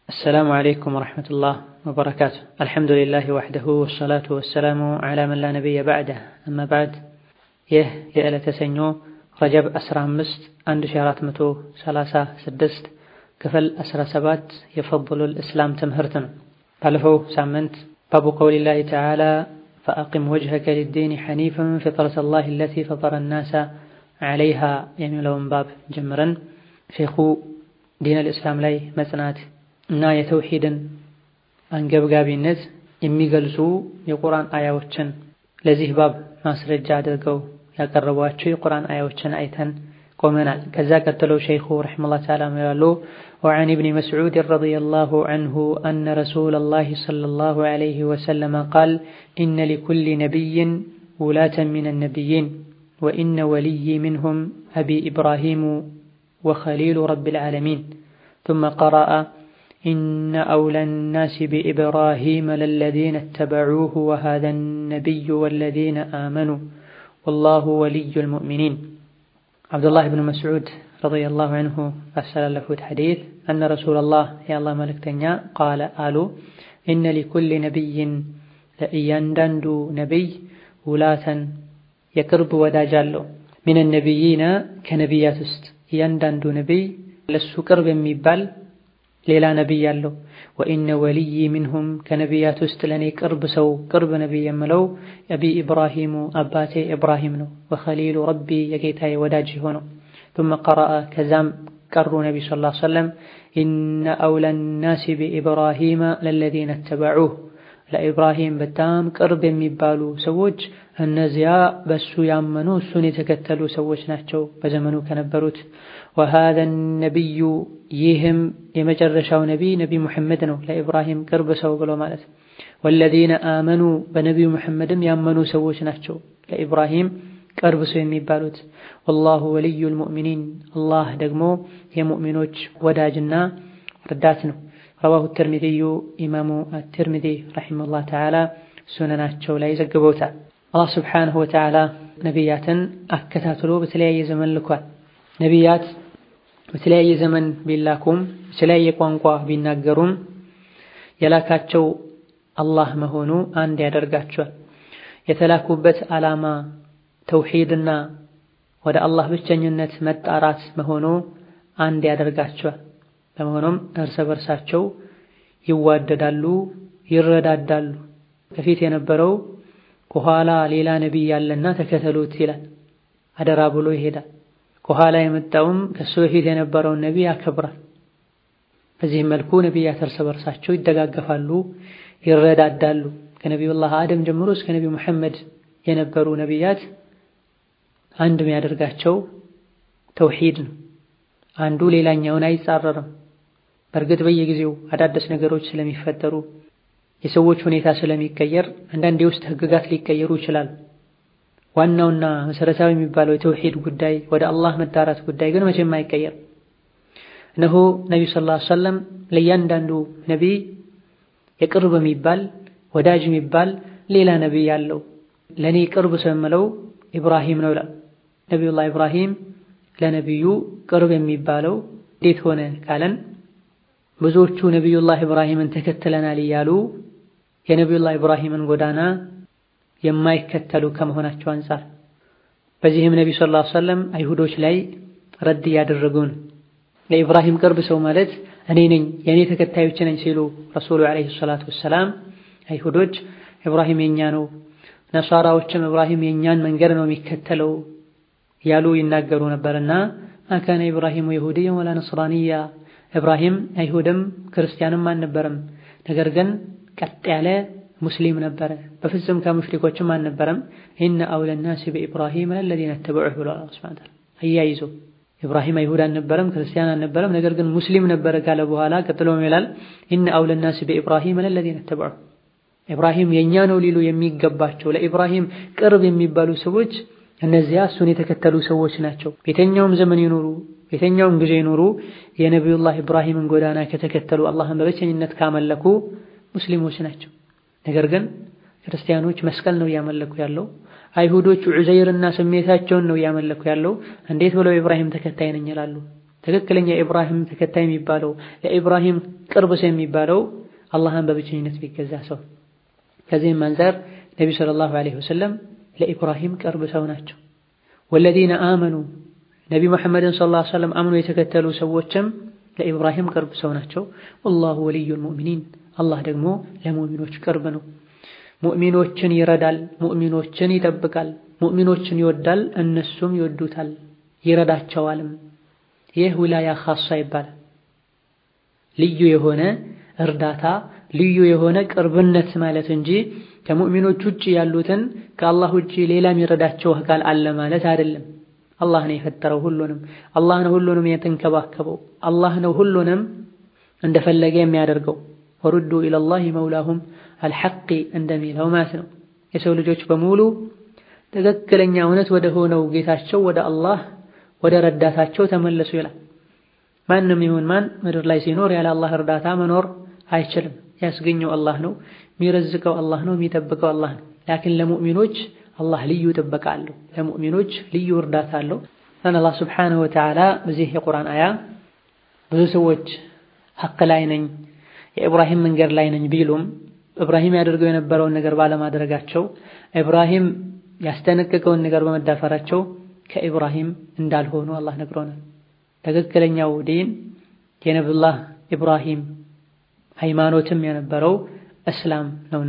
السلام عليكم ورحمة الله وبركاته الحمد لله وحده والصلاة والسلام على من لا نبي بعده أما بعد ይህ የዕለተ ሰኞ ረጀብ 15 1436 ክፍል 17 የፈضሉል እስላም ትምህርት ነው። ባለፈው ሳምንት ባቡ ቀውሊላሂ ተዓላ ፈአቂም ወጅሀከ ሊዲን ሐኒፈን ፊጥረተላሂ አለቲ ፈጠረ ናሰ ዐለይሃ የሚለውን ባብ ጀምረን ሼኹ ዲነል እስላም ላይ መጽናት እና የተውሂድን አንገብጋቢነት የሚገልጹ የቁርአን አያዎችን ለዚህ ባብ ማስረጃ አድርገው ያቀረቧቸው የቁርአን አያዎችን አይተን ቆመናል። ከዛ ቀጥለው ሸይኹ ረሒመሁላህ ተዓላ ይላሉ ወዐን ኢብኒ መስዑድ ረዲየላሁ ዐንሁ አነ ረሱለላሂ ሰለላሁ ዐለይሂ ወሰለም ቃል ኢነ ሊኩሊ ነቢይን ውላተን ሚነ ነቢይን ወኢነ ወልይ ሚንሁም አቢ ኢብራሂሙ ወኸሊሉ ረቢል ዓለሚን ثم قرأ إن أولى الناس بإبراهيم للذين اتبعوه وهذا النبي والذين آمنوا والله ولي المؤمنين عبد الله بن مسعود رضي الله عنه أسأل حديث أن رسول الله يا الله ملك تنيا قال قالوا إن لكل نبي لإيانداندو نبي ولاة يقرب وداجالو من النبيين كنبيات است يانداندو نبي لسو قرب የሚባል ሌላ ነቢይ አለው። ወኢነ ወልይ ሚንሁም ከነቢያት ውስጥ ለእኔ ቅርብ ሰው ቅርብ ነቢይ የምለው አቢ ኢብራሂሙ አባቴ ኢብራሂም ነው። ወኸሊሉ ረቢ የጌታዬ ወዳጅ የሆነው ثم قرأ ከዛም ቀሩ ነቢ ስ ላ ሰለም ኢነ አውለ ናሲ ቢኢብራሂመ ለለዚነ ተበዑህ ለኢብራሂም በጣም ቅርብ የሚባሉ ሰዎች እነዚያ በሱ ያመኑ እሱን የተከተሉ ሰዎች ናቸው በዘመኑ ከነበሩት። ወሃዘ ነቢዩ ይህም የመጨረሻው ነቢይ ነቢይ ሙሐመድ ነው፣ ለኢብራሂም ቅርብ ሰው ብሎ ማለት። ወለዚነ አመኑ በነቢዩ ሙሐመድም ያመኑ ሰዎች ናቸው ለኢብራሂም ቅርብ ሰው የሚባሉት። ወላሁ ወልዩል ሙእሚኒን አላህ ደግሞ የሙእሚኖች ወዳጅና ረዳት ነው። ረዋሁ ትርሚዚዩ ኢማሙ አትርሚዚ ረሒመሁላህ ተዓላ ሱነናቸው ላይ ዘግበውታል። አላህ ስብሓነሁ ወተዓላ ነቢያትን አከታትሎ በተለያየ ዘመን ልኳል። ነቢያት በተለያየ ዘመን ቢላኩም በተለያየ ቋንቋ ቢናገሩም የላካቸው አላህ መሆኑ አንድ ያደርጋቸዋል። የተላኩበት ዓላማ ተውሂድና ወደ አላህ ብቸኝነት መጣራት መሆኑ አንድ ያደርጋቸዋል። በመሆኑም እርስ በርሳቸው ይዋደዳሉ፣ ይረዳዳሉ። ከፊት የነበረው ከኋላ ሌላ ነቢይ ያለና ተከተሉት ይላል፣ አደራ ብሎ ይሄዳል። ከኋላ የመጣውም ከሱ በፊት የነበረውን ነቢይ ያከብራል። በዚህም መልኩ ነቢያት እርስ በርሳቸው ይደጋገፋሉ፣ ይረዳዳሉ። ከነቢዩላህ አደም ጀምሮ እስከ ነቢዩ መሐመድ የነበሩ ነቢያት አንድ የሚያደርጋቸው ተውሂድ ነው። አንዱ ሌላኛውን አይጻረርም። በእርግጥ በየጊዜው አዳዲስ ነገሮች ስለሚፈጠሩ የሰዎች ሁኔታ ስለሚቀየር አንዳንድ የውስጥ ህግጋት ሊቀየሩ ይችላሉ። ዋናውና መሰረታዊ የሚባለው የተውሂድ ጉዳይ ወደ አላህ መዳራት ጉዳይ ግን መቼም አይቀየር። እነሆ ነቢዩ ሰለላሁ ዐለይሂ ወሰለም ለእያንዳንዱ ነቢይ የቅርብ የሚባል ወዳጅ የሚባል ሌላ ነቢይ አለው። ለእኔ ቅርብ ሰው የምለው ኢብራሂም ነው ይላል። ነቢዩላህ ኢብራሂም ለነቢዩ ቅርብ የሚባለው እንዴት ሆነ ካለን ብዙዎቹ ነቢዩላህ ኢብራሂምን ተከትለናል እያሉ የነቢዩላህ ኢብራሂምን ጎዳና የማይከተሉ ከመሆናቸው አንጻር በዚህም ነቢ ሰለላሁ ዐለይሂ ወሰለም አይሁዶች ላይ ረድ እያደረጉን ለኢብራሂም ቅርብ ሰው ማለት እኔ ነኝ የእኔ ተከታዮች ነኝ ሲሉ ረሱሉ ዐለይሂ ሰላቱ ወሰላም አይሁዶች ኢብራሂም የኛ ነው፣ ነሳራዎችም ኢብራሂም የኛን መንገድ ነው የሚከተለው ያሉ ይናገሩ ነበርና አካነ ኢብራሂሙ የሁድየን ወላ ነስራንያ ኢብራሂም አይሁድም ክርስቲያንም አልነበረም። ነገር ግን ቀጥ ያለ ሙስሊም ነበረ። በፍጹም ከሙሽሪኮችም አልነበረም። ኢነ አውለ ናሲ በኢብራሂም ለለዚነ ተበዑህ ብሏል አላህ ሱብሓነሁ ወተዓላ አያይዞ ኢብራሂም አይሁድ አልነበረም፣ ክርስቲያን አልነበረም፣ ነገር ግን ሙስሊም ነበረ ካለ በኋላ ቀጥሎም ይላል ኢነ አውለ ናሲ በኢብራሂም ለለዚነ ተበዑህ ኢብራሂም የኛ ነው ሊሉ የሚገባቸው ለኢብራሂም ቅርብ የሚባሉ ሰዎች እነዚያ እሱን የተከተሉ ሰዎች ናቸው። ቤተኛውም ዘመን ይኖሩ ቤተኛውም ጊዜ ይኖሩ የነቢዩላህ ኢብራሂምን ጎዳና ከተከተሉ አላህን በብቸኝነት ካመለኩ ሙስሊሞች ናቸው። ነገር ግን ክርስቲያኖች መስቀል ነው እያመለኩ ያለው። አይሁዶቹ ዑዘይርና ስሜታቸውን ነው እያመለኩ ያለው። እንዴት ብለው ኢብራሂም ተከታይ ነኝ ይላሉ? ትክክለኛ የኢብራሂም ተከታይ የሚባለው ለኢብራሂም ቅርብ ሰው የሚባለው አላህን በብቸኝነት ቢገዛ ሰው። ከዚህም አንፃር ነቢ ሰለላሁ ዐለይሂ ወሰለም ለኢብራሂም ቅርብ ሰው ናቸው። ወለዚነ አመኑ ነቢ መሐመድን ሰለላሁ ዐለይሂ ወሰለም አምኖ የተከተሉ ሰዎችም ለኢብራሂም ቅርብ ሰው ናቸው። ወላሁ ወልዩል ሙእሚኒን አላህ ደግሞ ለሙእሚኖች ቅርብ ነው። ሙእሚኖችን ይረዳል፣ ሙእሚኖችን ይጠብቃል፣ ሙእሚኖችን ይወዳል፣ እነሱም ይወዱታል፣ ይረዳቸዋልም። ይህ ውላያ ኻሳ ይባላል። ልዩ የሆነ እርዳታ ልዩ የሆነ ቅርብነት ማለት እንጂ ከሙእሚኖች ውጭ ያሉትን ከአላህ ውጭ ሌላ የሚረዳቸው አካል አለ ማለት አይደለም። አላህ ነው የፈጠረው ሁሉንም። አላህ ነው ሁሉንም የተንከባከበው። አላህ ነው ሁሉንም እንደፈለገ የሚያደርገው። ወሩዱ ኢለላሂ መውላሁም አልሐቂ እንደሚለው ማለት ነው። የሰው ልጆች በሙሉ ትክክለኛ እውነት ወደ ሆነው ጌታቸው ወደ አላህ ወደ ረዳታቸው ተመለሱ ይላል። ማንም ይሁን ማን ምድር ላይ ሲኖር ያለ አላህ እርዳታ መኖር አይችልም። ያስገኘው አላህ ነው፣ የሚረዝቀው አላህ ነው፣ የሚጠብቀው አላህ ነው። ላኪን ለሙእሚኖች አላህ ልዩ ጥበቃ አለው። ለሙእሚኖች ልዩ እርዳታ አለው። አላህ ሱብሓነሁ ወተዓላ በዚህ የቁርአን አያ ብዙ ሰዎች ሐቅ ላይ ነኝ የኢብራሂም መንገድ ላይ ነኝ ቢሉም ኢብራሂም ያደርገው የነበረውን ነገር ባለማድረጋቸው ኢብራሂም ያስጠነቀቀውን ነገር በመዳፈራቸው ከኢብራሂም እንዳልሆኑ አላህ ነግሮናል። ትክክለኛው ዲን የነብዩላህ ኢብራሂም ሃይማኖትም የነበረው እስላም ነውና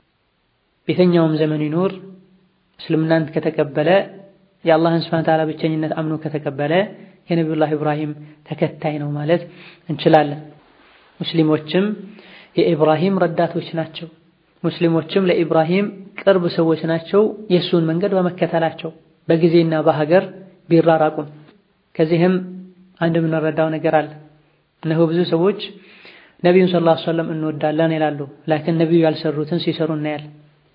ቤተኛውም ዘመን ይኖር እስልምናን ከተቀበለ የአላህን ሱብሓነሁ ወተዓላ ብቸኝነት አምኖ ከተቀበለ የነብዩላህ ኢብራሂም ተከታይ ነው ማለት እንችላለን። ሙስሊሞችም የኢብራሂም ረዳቶች ናቸው። ሙስሊሞችም ለኢብራሂም ቅርብ ሰዎች ናቸው። የእሱን መንገድ በመከተላቸው በጊዜና በሀገር ቢራራቁም ከዚህም አንድ የምንረዳው ነገር አለ። እነሆ ብዙ ሰዎች ነቢዩን ሰለላሁ ዐለይሂ ወሰለም እንወዳለን ይላሉ። ላኪን ነቢዩ ያልሰሩትን ሲሰሩ እናያለን።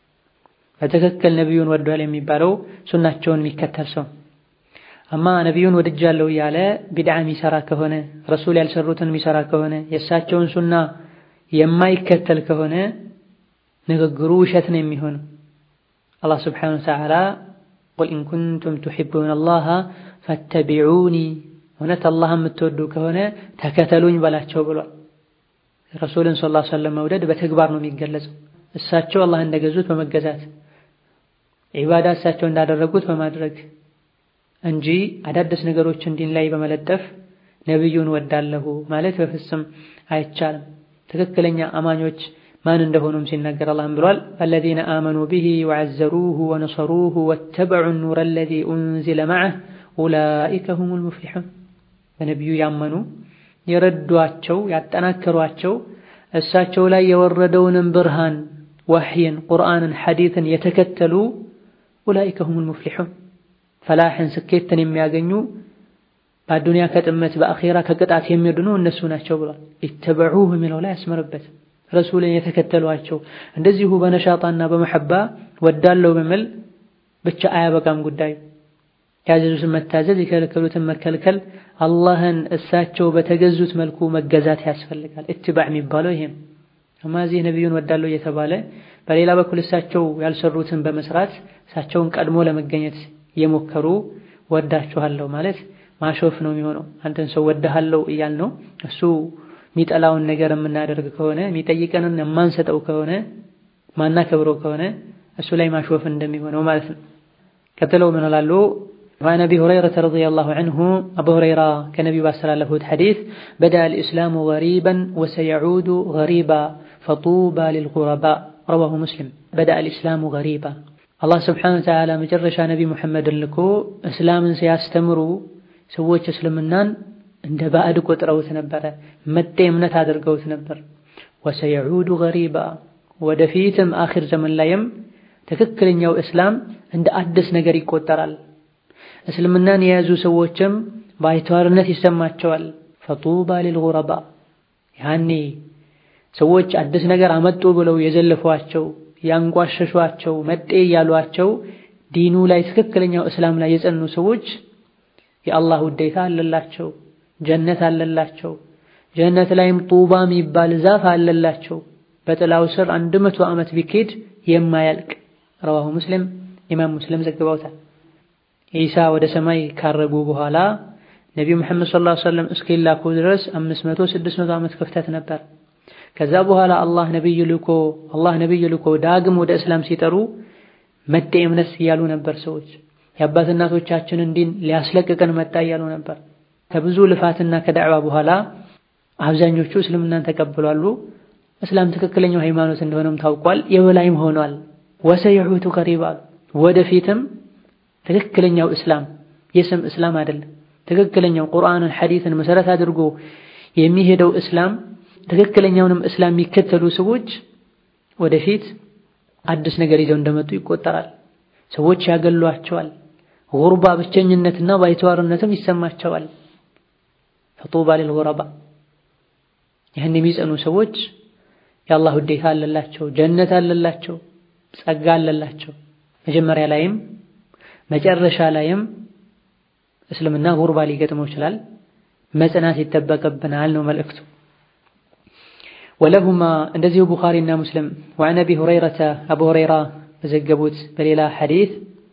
በትክክል ነቢዩን ወዷል የሚባለው ሱናቸውን የሚከተል ሰው አማ ነቢዩን ወድጃለሁ እያለ ቢድዓ የሚሰራ ከሆነ ረሱል ያልሰሩትን የሚሰራ ከሆነ የእሳቸውን ሱና የማይከተል ከሆነ ንግግሩ ውሸት ነው የሚሆነው። አላህ ስብሓነሁ ወተዓላ ቁል ኢን ኩንቱም ቱሒቡነ አላህ ፈተቢዑኒ እውነት አላህ የምትወዱ ከሆነ ተከተሉኝ በላቸው ብሏል። ረሱልን ሰለላሁ ዐለይሂ ወሰለም መውደድ በተግባር ነው የሚገለጸው። እሳቸው አላህ እንደገዙት በመገዛት ዒባዳ እሳቸው እንዳደረጉት በማድረግ እንጂ አዳዲስ ነገሮችን ዲን ላይ በመለጠፍ ነቢዩን ወዳለሁ ማለት በፍጹም አይቻልም። ትክክለኛ አማኞች ማን እንደሆኑም ሲናገር አላህም ብሏል አለዚነ አመኑ ቢሂ ወዐዘሩሁ ወነሰሩሁ ወተበዑ ኑረ አለዚ ኡንዚለ መዐህ ኡላኢከ ሁሙል ሙፍሊሑን በነቢዩ ያመኑ የረዷቸው ያጠናከሯቸው እሳቸው ላይ የወረደውንም ብርሃን ወሕይን፣ ቁርአንን፣ ሐዲትን የተከተሉ ኡላኢከ ሁሙል ሙፍሊሑን ፈላሕን ስኬትን የሚያገኙ በአዱንያ ከጥመት በአኼራ ከቅጣት የሚድኑ እነሱ ናቸው ብሏል። ኢተበዑሁ የሚለው ላይ ያስመረበት ረሱልን የተከተሏቸው እንደዚሁ በነሻጣና በመሐባ ወዳለው በመል ብቻ አያበቃም ጉዳዩ ያዘዙትን መታዘዝ የከለከሉትን መከልከል አላህን እሳቸው በተገዙት መልኩ መገዛት ያስፈልጋል። ኢትባዕ የሚባለው ይሄ ነው። እማ እዚህ ነቢዩን ወዳለው እየተባለ በሌላ በኩል እሳቸው ያልሰሩትን በመስራት እሳቸውን ቀድሞ ለመገኘት የሞከሩ ወዳችኋለሁ ማለት ማሾፍ ነው የሚሆነው። አንተን ሰው ወድሃለሁ እያል ነው እሱ የሚጠላውን ነገር የምናደርግ ከሆነ የሚጠይቀንን የማንሰጠው ከሆነ ማናከብረው ከሆነ እሱ ላይ ማሾፍ እንደሚሆነው ማለት ነው። ቀጥለው ምን ላሉ وعن أبي هريرة رضي الله عنه أبو هريرة كنبي باستلالة حديث بدأ الإسلام غريبا وسيعود غريبا فطوبى للغرباء رواه مسلم بدأ الإسلام غريبا الله سبحانه وتعالى مجرش نبي محمد لكو إسلام سيستمروا سويت اسلمنان እንደ ባዕድ ቆጥረውት ነበረ። መጤ እምነት አድርገውት ነበር። ወሰየዑዱ ገሪባ ወደፊትም አኺር ዘመን ላይም ትክክለኛው እስላም እንደ አዲስ ነገር ይቆጠራል። እስልምናን የያዙ ሰዎችም ባይተዋርነት ይሰማቸዋል። ፈጡባ ሊልጉረባ ያኔ ሰዎች አዲስ ነገር አመጡ ብለው የዘለፏቸው ያንቋሸሿቸው መጤ ያሏቸው ዲኑ ላይ ትክክለኛው እስላም ላይ የጸኑ ሰዎች የአላህ ውዴታ አለላቸው፣ ጀነት አለላቸው። ጀነት ላይም ጡባ የሚባል ዛፍ አለላቸው። በጥላው ስር አንድ መቶ ዓመት ቢኬድ የማያልቅ ረዋሁ ሙስሊም ኢማም ሙስሊም ዘግበውታል። ኢሳ ወደ ሰማይ ካረጉ በኋላ ነቢዩ መሐመድ ሰለላሁ ዐለይሂ ወሰለም እስኪላኩ ድረስ አምስት መቶ ስድስት መቶ ዓመት ክፍተት ነበር። ከዛ በኋላ አላህ ነብይ ልኮ አላህ ነብይ ልኮ ዳግም ወደ እስላም ሲጠሩ መጤ እምነት እያሉ ነበር ሰዎች። የአባት እናቶቻችንን ዲን ሊያስለቅቀን መጣ እያሉ ነበር። ከብዙ ልፋትና ከዳዕዋ በኋላ አብዛኞቹ እስልምናን ተቀብሏሉ። እስላም ትክክለኛው ሃይማኖት እንደሆነም ታውቋል። የበላይም ሆኗል። ወሰይሑቱ ቀሪባ ወደፊትም ትክክለኛው እስላም የስም እስላም አይደለም። ትክክለኛው ቁርአንን ሐዲትን መሰረት አድርጎ የሚሄደው እስላም ትክክለኛውንም እስላም የሚከተሉ ሰዎች ወደፊት አዲስ ነገር ይዘው እንደመጡ ይቆጠራል። ሰዎች ያገሏቸዋል። ጉርባ ብቸኝነትና ባይተዋርነትም ይሰማቸዋል። ፈጡባ ሊልጉረባ ይህን የሚጸኑ ሰዎች የአላህ ውዴታ አለላቸው፣ ጀነት አለላቸው፣ ጸጋ አለላቸው። መጀመሪያ ላይም መጨረሻ ላይም እስልምና ጉርባ ሊገጥመው ይችላል። መጽናት ይጠበቅብናል ነው መልእክቱ። ወለሁማ እንደዚሁ ቡኻሪና ሙስሊም ወዐን አቢ ሁረይረተ አቡ ሁረይራ በዘገቡት በሌላ ሐዲስ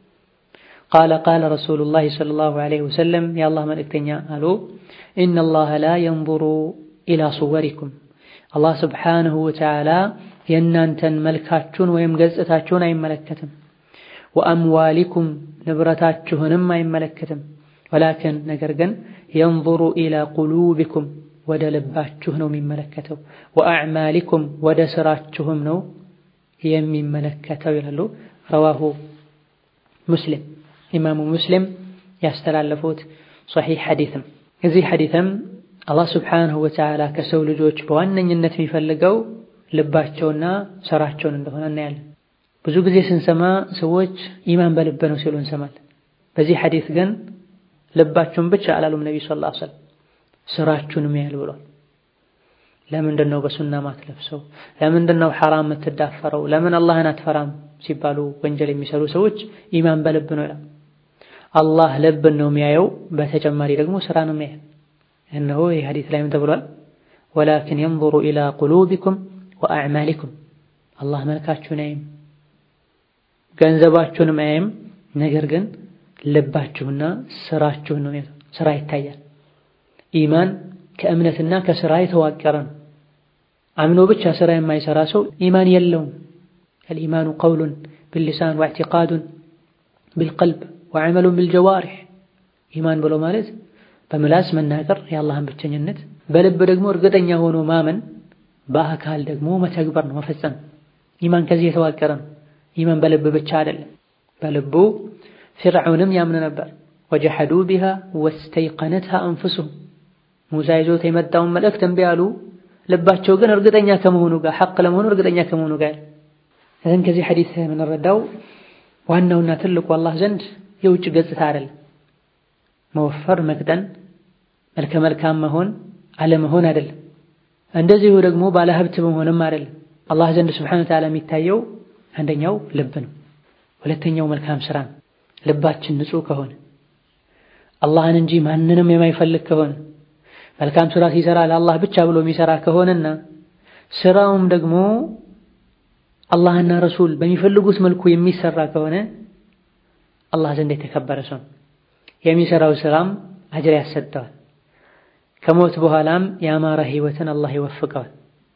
ቃለ ቃለ ረሱሉላሂ ሰለላሁ ዐለይሂ ወሰለም የአላህ መልእክተኛ አሉ ኢነላሀ ላ የንዙሩ ኢላ ሱወሪኩም አላህ ስብሓነሁ ወተዓላ የእናንተን መልካችሁን ወይም ገጽታችሁን አይመለከትም። ወአምዋሊኩም ንብረታችሁንም አይመለከትም። ወላኪን ነገር ግን የንዙሩ ኢላ ቁሉቢኩም ወደ ልባችሁ ነው የሚመለከተው። ወአዕማሊኩም ወደ ስራችሁም ነው የሚመለከተው ይላሉ። ረዋሁ ሙስሊም ኢማሙ ሙስሊም ያስተላለፉት ሶሒሕ ሐዲትም እዚህ ሐዲትም አላህ ስብሓነሁ ወተዓላ ከሰው ልጆች በዋነኝነት የሚፈልገው ልባቸውና ስራቸውን እንደሆነ እናያለን። ብዙ ጊዜ ስንሰማ ሰዎች ኢማን በልብ ነው ሲሉ እንሰማለን። በዚህ ሐዲት ግን ልባችሁን ብቻ አላሉም ነቢ ሰለላሁ ዐለይሂ ወሰለም ስራችሁንም ያህል ብሏል። ለምንድን ነው በሱና ማትለብሰው? ለምንድን ነው ሐራም የምትዳፈረው? ለምን አላህን አትፈራም ሲባሉ ወንጀል የሚሰሩ ሰዎች ኢማን በልብ ነው ይላል። አላህ ልብን ነው የሚያየው፣ በተጨማሪ ደግሞ ስራ ነው የሚያየው። እነሆ ይህ ሐዲስ ላይም ተብሏል፣ ወላኪን የንዙሩ ኢላ ቁሉቢኩም ወአዕማሊኩም አላህ መልካችሁን አያይም፣ ገንዘባችሁንም አያይም፣ ነገር ግን ልባችሁና ስራችሁን ነው የሚያየው። ስራ ይታያል። ኢማን ከእምነትና ከስራ የተዋቀረ ነው። አምኖ ብቻ ስራ የማይሰራ ሰው ኢማን የለውም። አልኢማኑ ቀውሉን ቢልሊሳን ወእዕቲቃዱን ቢልቀልብ ወዐመሉን ቢልጀዋሪሕ። ኢማን ብሎ ማለት በምላስ መናገር የአላህን ብቸኝነት፣ በልብ ደግሞ እርግጠኛ ሆኖ ማመን፣ በአካል ደግሞ መተግበር ነው መፈጸም። ኢማን ከዚህ የተዋቀረ ነው። ኢማን በልብ ብቻ አይደለም። በልቡ ፊርዓውንም ያምን ነበር። ወጀሐዱ ቢሃ ወስተይቀነትሃ አንፉሱሁም ሙሳ ይዞት የመጣውን መልእክት እምቢ አሉ። ልባቸው ግን እርግጠኛ ከመሆኑ ጋር ሐቅ ለመሆኑ እርግጠኛ ከመሆኑ ጋር እህን ከዚህ ሐዲስ የምንረዳው ዋናውና ትልቁ አላህ ዘንድ የውጭ ገጽታ አይደለም። መወፈር፣ መቅጠን፣ መልከ መልካም መሆን አለመሆን አይደለም። እንደዚሁ ደግሞ ባለሀብት መሆንም አይደለም። አላህ ዘንድ ስብሓነሁ ወተዓላ የሚታየው አንደኛው ልብ ነው። ሁለተኛው መልካም ስራ ነው። ልባችን ንጹህ ከሆነ አላህን እንጂ ማንንም የማይፈልግ ከሆነ መልካም ስራ ሲሰራ ለአላህ ብቻ ብሎ የሚሰራ ከሆነና ስራውም ደግሞ አላህና ረሱል በሚፈልጉት መልኩ የሚሰራ ከሆነ አላህ ዘንድ የተከበረ ሰው የሚሰራው ስራም አጅር ያሰጠዋል። ከሞት በኋላም የአማረ ህይወትን አላህ ይወፍቀዋል።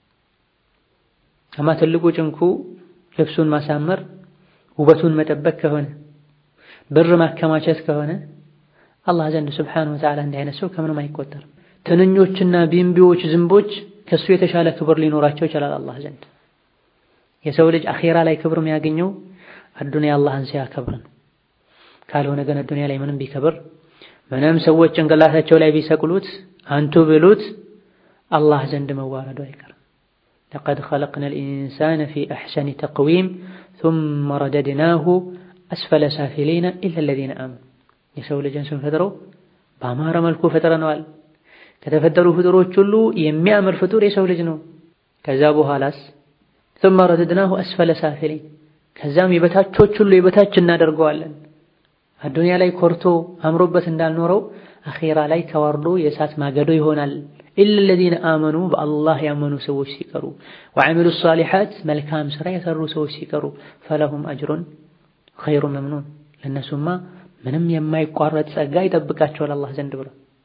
አማ ትልቁ ጭንኩ ልብሱን ማሳመር፣ ውበቱን መጠበቅ ከሆነ ብር ማከማቸት ከሆነ አላህ ዘንድ ስብሓነሁ ወተዓላ እንዲህ አይነት ሰው ከምንም አይቆጠርም። ትንኞችና ቢምቢዎች፣ ዝንቦች ከሱ የተሻለ ክብር ሊኖራቸው ይችላል አላህ ዘንድ። የሰው ልጅ አኼራ ላይ ክብር የሚያገኘው አዱንያ አላህን ሲያከብር ነው። ካልሆነ ግን አዱንያ ላይ ምንም ቢከብር ምንም ሰዎች ጭንቅላታቸው ላይ ቢሰቅሉት አንቱ ብሉት አላህ ዘንድ መዋረዱ አይቀርም። ለቀድ ኸለቅነል ኢንሳነ ፊ አሕሰኒ ተቅዊም ሱመ ረደድናሁ አስፈለ ሳፊሊነ ኢላ አለዚነ አመኑ የሰው ልጅን ስንፈጥረው በአማረ መልኩ ፈጥረነዋል። ከተፈጠሩ ፍጡሮች ሁሉ የሚያምር ፍጡር የሰው ልጅ ነው። ከዛ በኋላስ ثم رددناه أسفل سافلين ከዛም የበታቾች ሁሉ የበታች እናደርገዋለን። አዱንያ ላይ ኮርቶ አምሮበት እንዳልኖረው አኼራ ላይ ተዋርዶ የእሳት ማገዶ ይሆናል። ኢላ الذين آمنوا በአላህ ያመኑ ሰዎች ሲቀሩ وعملوا الصالحات መልካም ስራ የሰሩ ሰዎች ሲቀሩ فلهم أجر غير ممنون ለነሱማ ምንም የማይቋረጥ ጸጋ ይጠብቃቸዋል አላህ ዘንድ ብሎ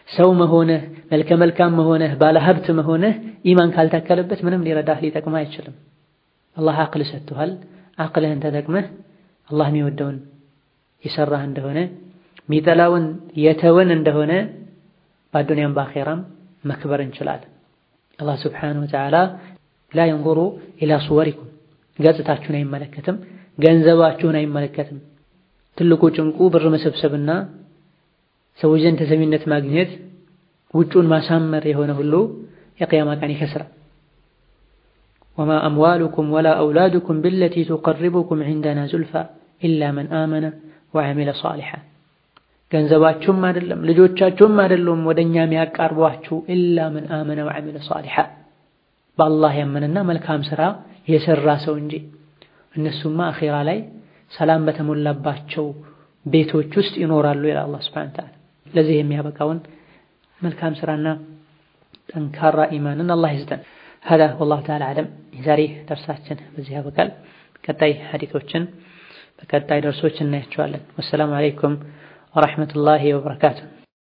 ሰው መሆንህ መልከ መልካም መሆንህ ባለ ሀብት መሆንህ ኢማን ካልታከለበት ምንም ሊረዳህ ሊጠቅምህ አይችልም። አላህ አቅል ሰጥቶሃል። አቅልህን ተጠቅመህ አላህ የሚወደውን የሰራህ እንደሆነ የሚጠላውን የተወን እንደሆነ በአዱንያም በአኼራም መክበር እንችላለን። አላህ ስብሓነሁ ወተዓላ ላ የንዙሩ ኢላ ሱወሪኩም ገጽታችሁን አይመለከትም፣ ገንዘባችሁን አይመለከትም። ትልቁ ጭንቁ ብር መሰብሰብና ሰዎች ዘንድ ተሰሚነት ማግኘት ውጩን ማሳመር የሆነ ሁሉ የቅያማ ቀን ይከስራል። ወማ አምዋሉኩም ወላ አውላዱኩም ብለቲ ቱቀርቡኩም ዒንደና ዙልፋ ኢላ መን አመነ ወዐሚለ ሷሊሓ ገንዘባችሁም አይደለም ልጆቻችሁም አይደሉም ወደ እኛ የሚያቃርቧችሁ ኢላ መን አመነ ወዐሚለ ሷሊሓ በአላህ ያመነና መልካም ሥራ የሰራ ሰው እንጂ እነሱማ አኼራ ላይ ሰላም በተሞላባቸው ቤቶች ውስጥ ይኖራሉ ይላል አላህ ሱብሓነሁ ወተዓላ። ለዚህ የሚያበቃውን መልካም ሥራና ጠንካራ ኢማንን አላህ ይስጠን። ሀዳ ወላሁ ተዓላ አዕለም። የዛሬ ደርሳችን በዚህ ያበቃል። ቀጣይ ሐዲቶችን በቀጣይ ደርሶች እናያቸዋለን። ወሰላሙ አለይኩም ወረሕመቱላሂ ወበረካቱሁ።